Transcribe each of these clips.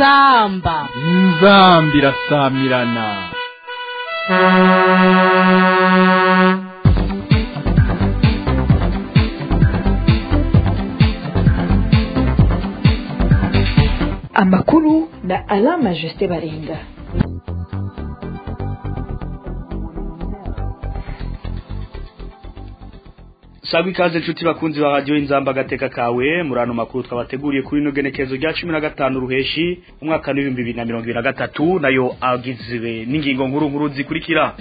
inzamba inzambi irasamirana amakuru na alama jusite baringa Sabwi ikaze nshuti bakunzi ba radio inzamba gateka kawe murano makuru twabateguriye kuri no genekezo rya 15 ruheshi umwaka wa 2023 nayo agizwe n'ingingo nkuru nkuru zikurikira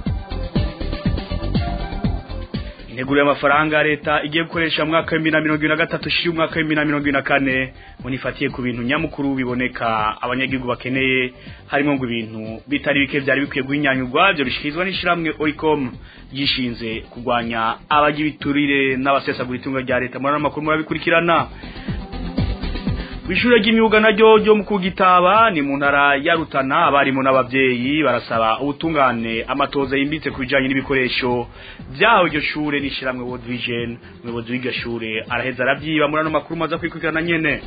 Integuro y'amafaranga leta igiye gukoresha mu mwaka wa 2023 shi umwaka wa 2024 munifatiye ku bintu nyamukuru biboneka abanyagihugu bakeneye harimo ngo ibintu bitari bike byari bikwiye guhinyanyurwa byo bishikirizwa n'ishiramwe Oricom yishinze kugwanya abagira biturire n'abasesagura itunga rya leta muri amakuru murabikurikirana Wishure ry'imyuga naryo ryo mu kugitaba ni mu ntara ya Rutana abarimo n'abavyeyi barasaba ubutungane amatoza yimbitse kubijanye n'ibikoresho byaho iryo shure nishiramwe World Vision umuyobozi w'iryo shure araheza aravyiba muri ano makuru maza kwikurikirana nyene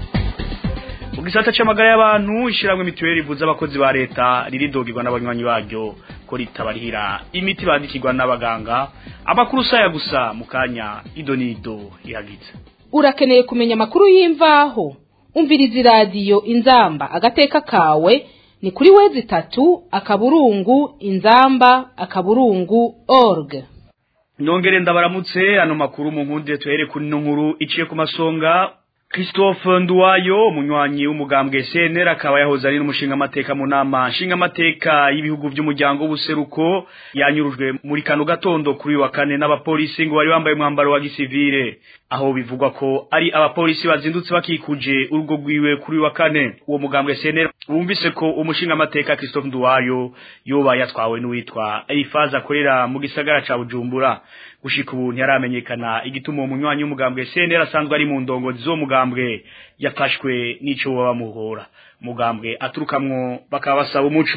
mu gisata c'amagara y'abantu ishiramwe mituweli ivuza abakozi ba leta riridogirwa n'abanywanyi baryo ko ritabarihira imiti bandikirwa n'abaganga amakuru saya gusa mu kanya idonido ihagitse urakeneye kumenya amakuru y'imvaho umviriza iradiyo inzamba agateka kawe ni kuri wezi itatu akaburungu inzamba akaburungu org nongere ndabaramutse ano makuru mu nkundi tuhere kuri no nkuru iciye ku masonga Christophe Nduwayo umunywanyi w'umugambwe CNR akaba yahoze ari n'umushinga amateka mu nama nshinga amateka y'ibihugu by'umuryango w'ubuseruko yanyurujwe muri kano gatondo kuri wa kane n'abapolisi ngo bari bambaye umwambaro wa gisivile aho bivugwa ko ari abapolisi bazindutse bakikuje urugo rwiwe kuri wa kane uwo mugambwe CNR bumvise ko umushinga amateka Christophe Nduwayo yoba yatwawe n'uwitwa Elifaza akorera mu gisagara ca Bujumbura gushika ubu ntiharamenyekana igituma uwo munywanyi w'umugambwe CNR asanzwe ari mu ndongozi zo mugambwe yafashwe n'ico baba muhora mugambwe aturukamwo bakaba basaba umuco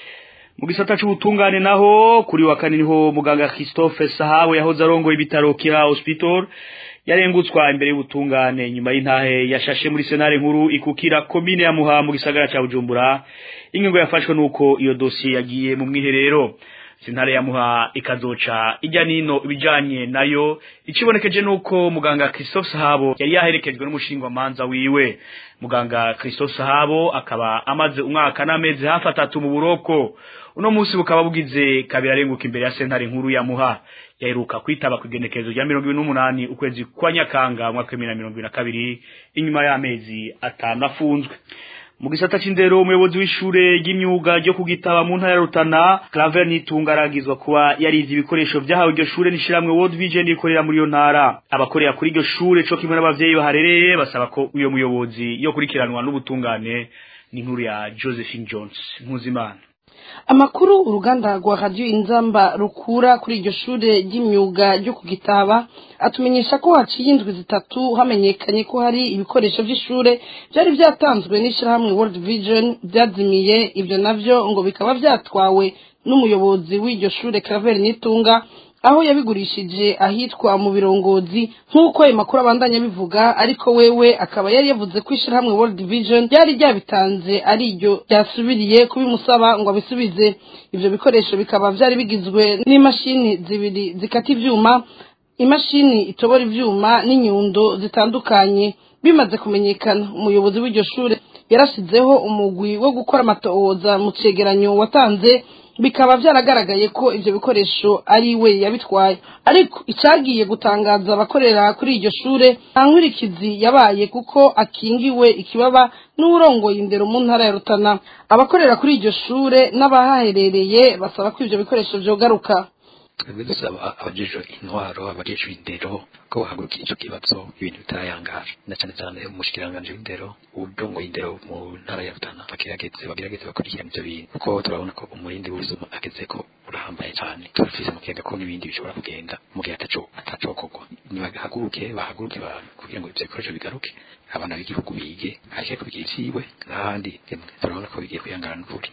mu gisata c'ubutungane naho kuri wa kane niho muganga Christophe Sahawe yahoze arongoye ibitaro Kira Hospital yarengutswa imbere y'ubutungane nyuma y'intahe yashashe muri senare nkuru ikukira komine ya Muha mu gisagara ca Bujumbura ingingo yafashwe nuko iyo dossier yagiye mu mwiherero sintare ya muha ikazoca ijya nino ibijanye nayo ikibonekeje nuko muganga Christophe Sahabo yari yaherekejwe n'umushingwa manza wiwe muganga Christophe Sahabo akaba amaze umwaka n'amezi hafi atatu mu buroko uno munsi bukaba bugize kabiri arenguka imbere ya sentare nkuru ya muha yaheruka kwitaba ku igenekerezo rya mirongo ibiri n'umunani ukwezi kwa nyakanga umwaka w'ibihumbi na mirongo ibiri na kabiri inyuma y'amezi atanu afunzwe mu gisata c'indero umuyobozi w'ishure ry'imyuga ryo kugitaba mu ntara ya Rutana Claver Nitungaragizwa kuba yarize ibikoresho vyahawe iryo shure nishiramwe World Vision ikorera muri iyo ntara abakorera kuri iryo shure co kimwe n'abavyeyi baharereye basaba ko uyo muyobozi yo kurikiranwa n'ubutungane ni inkuru ya Josephine Jones Nkuzimana amakuru uruganda rwa radiyo inzamba rukura kuri iryo shure ry'imyuga ryo ku gitaba atumenyesha ko haciye indwi zitatu hamenyekanye ko hari ibikoresho by'ishure byari byatanzwe n'ishyirahamwe world vision byazimiye ibyo navyo ngo bikaba byatwawe n'umuyobozi w'iryo shure Claver Nitunga aho yabigurishije ahitwa mu birongozi nk'uko ayo makuru abandanya bivuga ariko wewe akaba yari yavuze ko ishyirahamwe World Vision ryari ryabitanze ari ryo ryasubiriye kubimusaba ngo abisubize ibyo bikoresho bikaba byari bigizwe n'imashini zibiri zikata ivyuma imashini itobora ivyuma n'inyundo zitandukanye bimaze kumenyekana umuyobozi w'iryo shure yarashizeho umugwi wo gukora amatohoza mu cegeranyo watanze bikaba byaragaragaye ko ibyo bikoresho ari we yabitwaye ariko icyagiye gutangaza abakorera kuri iryo shure nta nkurikizi yabaye kuko akingiwe ikibaba n'urongoye indero mu ntara ya Rutana abakorera kuri iryo shure n'abahaherereye basaba ko ibyo bikoresho byogaruka twebwe dusaba abajejwe intwaro abajejwe indero ko bahagurukira ico kibazo ibintu bitarayangaje na cane cane umushikiranganje w'indero uburongoye indero mu ntara ya Rutana bagerageze bagerageze bakurikirana ivyo bintu kuko turabona ko umurindi w'ubuzima ageze ko urahambaye cane turafise mukega ko n'ibindi bishobora kugenda mu gihe ataco atacokorwa nibagahaguruke bahaguruke kugira ngo ivyo bikoresho bigaruke abana b'igihugu bige areke kubigira iciwe n'ahandi turabona ko bigiye kuyangana n'ukuri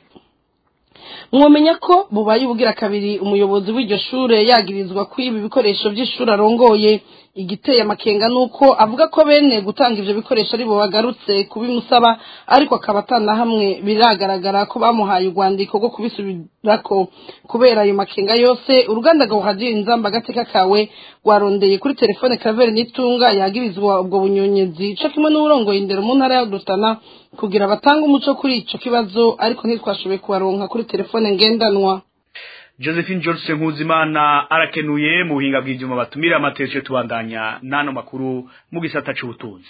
mwomenya ko bubaye ubugira kabiri umuyobozi w'iryo shure yagirizwa ko ibi bikoresho by'ishuri arongoye igiteye amakenga nuko avuga ko bene gutanga ivyo bikoresho ari bo bagarutse kubimusaba ariko akaba atana hamwe biragaragara ko bamuhaye urwandiko rwo kubisubirako kubera ayo makenga yose uruganda rwa radio inzamba agateka kawe rwarondeye kuri telefone Claver Nitunga yagirizwa ubwo bunyonyezi co kimwe n'uburongoye indero mu ntara ya Rutana kugira batange umuco kuri ico kibazo ariko ntitwashoboye kubaronka kuri telefone ngendanwa Josephine George Nkuzimana arakenuye mu buhinga bw'ivyuma batumira amatesho tubandanya nano makuru mu gisata c'ubutunzi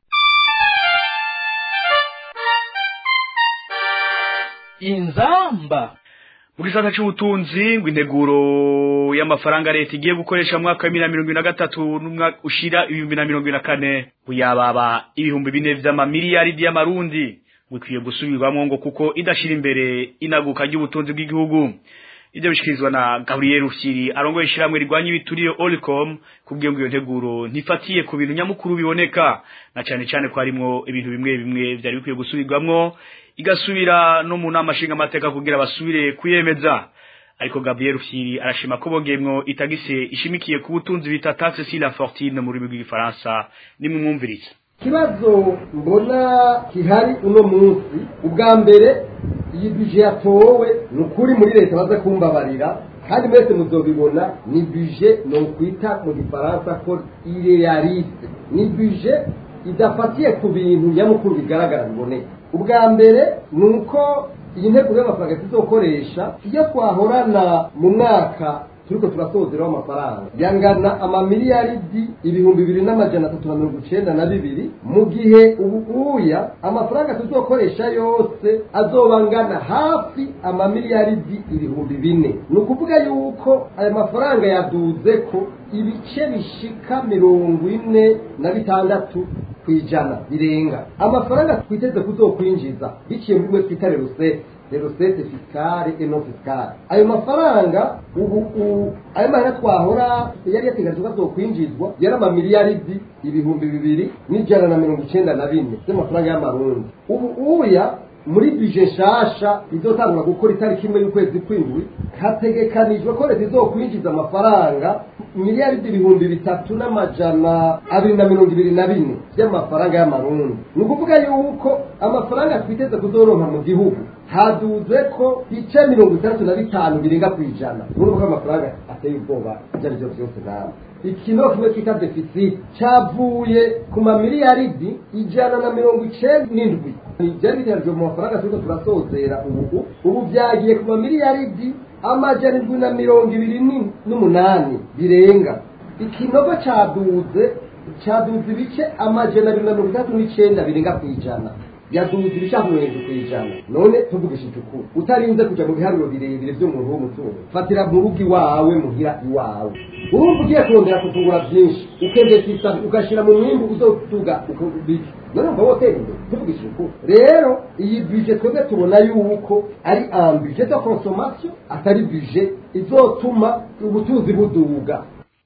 inzamba mu gisata c'ubutunzi ngo integuro y'amafaranga leta igiye gukoresha mu mwaka wa bibiri na mirongo ibiri na gatatu n'umwaka ushira ibihumbi na mirongo ibiri na kane ngo yababa ibihumbi bine vy'amamiliyaridi y'amarundi ngo ikwiye gusubirwamwo ngo kuko idashira imbere inaguka ry'ubutunzi bw'igihugu ibyo bishikirizwa na Gabriel Rufyiri arongoye ishiramwe rigwanya ibituriyo Olicom kubwiye ngo iyo nteguro ntifatiye ku bintu nyamukuru biboneka na cyane cyane ko harimo ibintu bimwe bimwe byari bikwiye gusubirwamwo igasubira no mu nama nshinga amateka kugira basubire kuyemeza ariko Gabriel Rufyiri arashima ko bogemwo itagise ishimikiye ku butunzi bita taxe sur la fortune mu rurimi rw'igifaransa nimumwumvirize ikibazo mbona gihari uno munsi ubwa mbere iyi bije yatowe ni ukuri muri leta baza kumbabarira kandi mwese muzobibona ni bije ni ukwita mu gifaransa ko irealiste ni bije idafatiye ku bintu nyamukuru bigaragara biboneka ubwa mbere ni uko iyi ntego y'amafaranga tuzokoresha iyo twahorana mu mwaka turiko turasozeraho amafaranga yangana amamiliyaridi ibihumbi bibiri n'amajana atatu na mirongo icenda na bibiri mu gihe ubu uya amafaranga tuzokoresha yose azoba angana hafi amamiliyaridi ibihumbi bine ni ukuvuga yuko aya mafaranga yaduze ko ibice bishika mirongo ine na bitandatu ku ijana birenga amafaranga twiteze kuzokwinjiza biciye muri mwe twita rerusete rerosete fisikare eno fisikare ayo mafaranga ubu ayo mahera twahora yari yateganijwe ko azokwinjizwa yari amamiliyaridi ibihumbi bibiri n'ijana na mirongo icenda na bine by'amafaranga y'amarundi ubu uya muri bije nshasha izotangura gukora itariki imwe y'ukwezi kw'indwi hategekanijwe ko leta izokwinjiza amafaranga miliyaridi ibihumbi bitatu n'amajana abiri na mirongo ibiri na bine by'amafaranga y'amarundi ni ukuvuga yuko amafaranga twiteze kuzoronka mu gihugu haduze ko bice mirongo itandatu na bitanu birenga ku ijana urumva ko amafaranga ateye ubwoba ibyo ari byo byose nawe ikino kimwe twita defisiti cyavuye ku mamiliyaridi ijana na mirongo icenda n'indwi byari biteganijwe mu mafaranga turiko turasozera ubu ubu byagiye ku mamiliyaridi amajana indwi na mirongo ibiri n'umunani birenga ikinogo caduze caduze ibice amajana abiri na mirongo itandatu n'icenda birenga ku ijana yaduze ibishaka mirongo irindwi ku ijana none tuvugishije ukuri utarinze kuja mu biharuro birebire vy'umuntu w'umutungo fatira mu rugo iwawe muhira iwawe urumva ugiye kurondera kutungura byinshi ukemvesisa ugashira mu mwimbu uzotuga ukubiki none mva wotera imbere tuvugishije ukuri rero iyi bije twebwe tubona yuko ari un budget de consommation atari budget izotuma ubutunzi buduga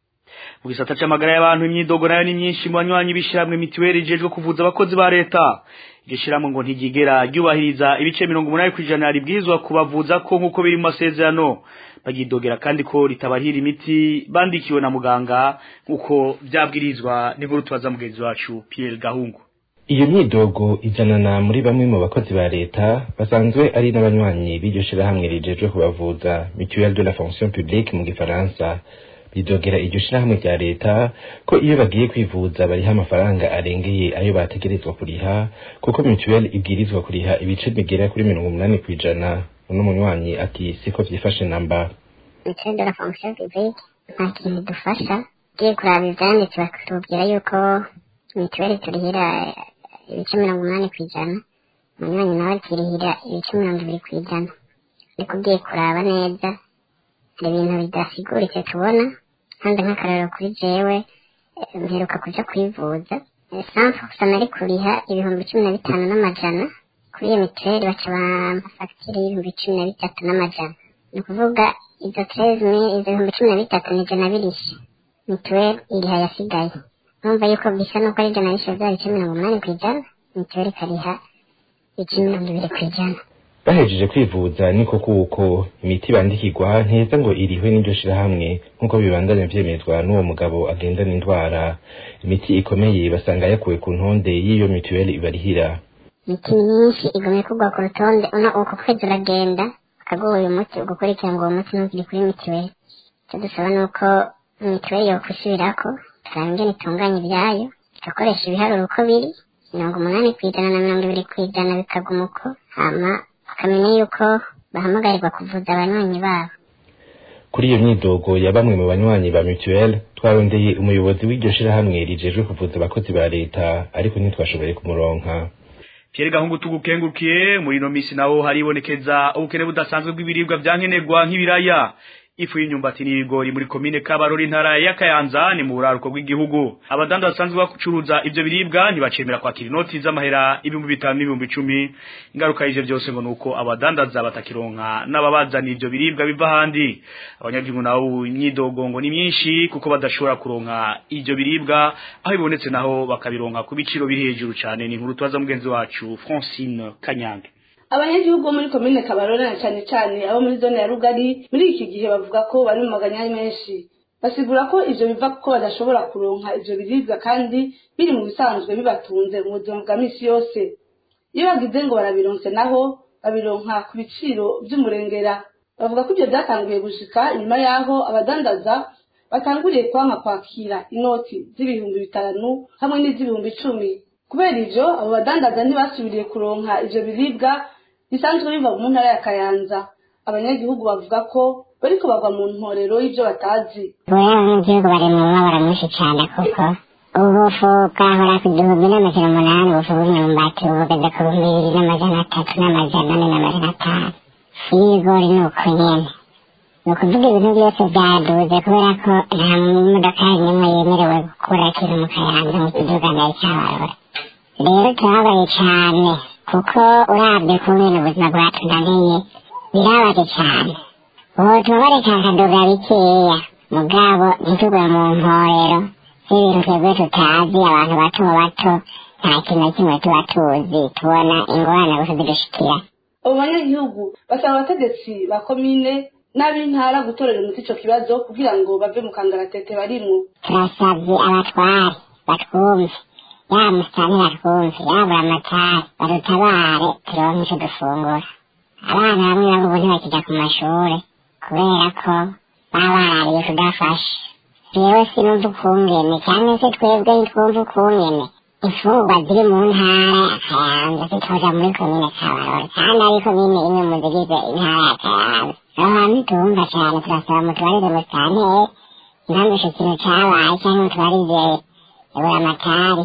mu gisata c'amagara y'abantu imyidogo nayo ni myinshi mu banywanyi b'ishyirahamwe mitiweli ijejwe kuvuza abakozi ba leta iryo shyirahamwe ngo ntigigera ryubahiriza ibice mirongo umunani ku ijana ribwirizwa kubavuza ko nk'uko biri mu masezerano bagidogera kandi ko ritabahira imiti bandikiwe na muganga nk'uko byabwirizwa n'inkuru tubaza mugenzi wacu Pierre Gahungu iyo myidogo izanana muri bamwe mu bakozi ba leta basanzwe ari n'abanywanyi b'iryo shirahamwe rijejwe kubavuza mutuelle de la fonction publique mu gifaransa bidogera iryo shirahamwe rya leta ko iyo bagiye kwivuza bariha amafaranga arengeye ayo bategerezwa kuriha kuko mutuelle ibwirizwa kuriha ibice bigera kuri mirongo umunani ku ijana uno munywanyi ati siko vyifashe namba mutuelle de la fonction publique nta kintu dufasha ugiye kuraba ivyanditse bakatubwira yuko mituweli turihira ibice mirongo umunani ku ijana umunywanyi nawe akirihira ibice mirongo ibiri ku ijana ariko ugiye kuraba neza hari ibintu bidasiguritse tubona kandi nk'akararo kuri jewe mperuka kuja kwivuza sanfu gusa nari kuriha ibihumbi cumi na bitanu n'amajana kuri iyo mituweli baca bampa fagitire y'ibihumbi cumi na bitatu n'amajana ni ukuvuga izo treze mille izo bihumbi cumi na bitatu ni ijana birishe mituweli iriha yasigaye numva yuko bisa nuko ari ijana rishe bya bice mirongo umunani ku ijana mituweli ikariha ibice mirongo ibiri ku ijana bahejeje kwivuza niko kuko imiti bandikirwa ntiheza ngo irihwe n'iryo shirahamwe nk'uko bibandanya vyemezwa n'uwo mugabo agendana indwara imiti ikomeye basanga yakuwe ku ntonde y'iyo mituweli ibarihira imiti myinshi igomye kugwa ku rutonde uno uko kwezi uragenda bakaguha uyu muti ugukurikira ngo uwo muti ntugire kuri mituweli icyo dusaba ni uko mituweli yokwisubirako tukaraba ingene itunganya ibyayo igakoresha ibiharuro uko biri mirongo umunani ku ijana na mirongo ibiri ku ijana bikaguma uko hama bakamenya yuko bahamagarirwa kuvuza abanywanyi babo kuri iyo myidogo ya bamwe mu banywanyi ba mutuelle twarondeye umuyobozi w'iryo shirahamwe rijejwe kuvuza abakozi ba leta ariko ntitwashoboye kumuronka Pierre Gahungu tugukengurukiye muri ino misi naho haribonekeza ubukene budasanzwe bw'ibiribwa vyankenerwa nk'ibiraya ifu y'inyumbati n'ibigori muri komine Kabarori ntara ya Kayanza ni mu buraruko bw'igihugu abadanda basanzwe bacuruza ivyo biribwa ntibacemera kwakira inoti z'amahera ibihumbi bitanu n'ibihumbi icumi ingaruka y'ivyo byose ngo nuko abadandaza batakironka n'ababazana ivyo biribwa biva handi abanyagihugu nabo imyidogo ngo ni myinshi kuko badashobora kuronka ivyo biribwa aho bibonetse naho bakabironka ku biciro biri hejuru cyane ni inkuru tubaza mugenzi wacu Francine Kanyange abanyagihugu bo muri komine kabarore na cyane cyane abo muri zone ya rugari muri iki gihe bavuga ko bari mu maganya menshi basigura ko ivyo biva kuko badashobora kuronka ivyo biribwa kandi biri mu bisanzwe bibatunze mu buzima bwa misi yose iyo bagize ngo barabironse naho babironka ku biciro vy'umurengera bavuga ko ivyo vyatanguye gushika inyuma y'aho abadandaza batanguriye kwanka kwakira inoti z'ibihumbi bitanu hamwe n'iz'ibihumbi icumi kubera ivyo abo badandaza ntibasubiriye kuronka ivyo biribwa bisanzwe biva mu ntara ya kayanza abanyagihugu bavuga ko bariko bagwa mu ntorero y'ivyo batazi ubu abanyagihugu bari mu mabara menshi cyane kuko ubufu bwahora ku gihumbi n'amajana umunani ubufu bw'imyumbati bugeze ku bihumbi bibiri n'amajana atatu n'amajana ane n'amajana atanu y'ibigori ni uko nyene ni ukuvuga ibintu byose byaduze kubera ko nta modoka n'imwe yemerewe gukura ikintu mu kayanza mu kiduganiro cy'abarora rero turababaye cyane kuko urabye kungene ubuzima bwatunaniye birabaje cyane ubu tubabare kakaduga bikeya mugabo ntitugwe mu mporero z'ibintu twebwe tutazi abantu bato bato nta kintu na kimwe tuba tuzi tubona ingorane gusa zidushikira abo banyagihugu basaba abategetsi ba komine n'ab'intara gutorera umuti ico kibazo kugira ngo bave mu kangaratete barimwo turasavye abatware batwumve yaba musitani batwumve yaba amatari badutabare turonke ico dufungura abana bamwe bamwe ubu ntibakija ku mashure kubera ko baba barariye kudafasha jewe sinumva ukungene cyangwa se twebwe ntitwumva ukungene imfungurwa ziri mu ntara ya kayanza zitoja muri komine kabarore kandi ari komine imwe mu zigize intara ya kayanza aho hantu tumva cyane turasaba mutubarire musitanteri impamvu ico kintu cabaye cyangwa mutubarize ebura amatari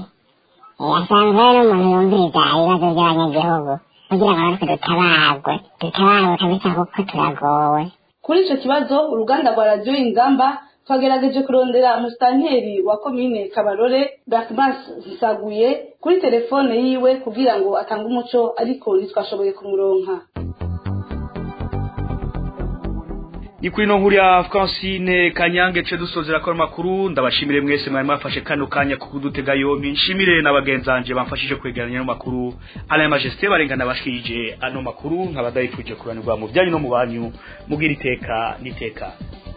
asanzwe ari n'umuntu yumviriza ibibazo by'abanyagihugu kugira ngo natwe dutabarwe dutabarwe kabisa kuko turagowe kuri ico kibazo uruganda rwa radiyo ingamba twagerageje kurondera umusitanteri wa komine kabarore bakmas nsaguye kuri telefone yiwe kugira ngo atange umuco ariko ntitwashoboye kumuronka ni kuri no nkuru ya Francine Kanyange ce dusozera ko makuru ndabashimire mwese mwari mwafashe kano kanya kudutega yombi nshimire n'abagenzanje bamfashije kwegeranya no makuru Alain Majesté barengana bashikije ano makuru nkabadayifuje kuranirwa mu byanyu no mu banyu mugira iteka niteka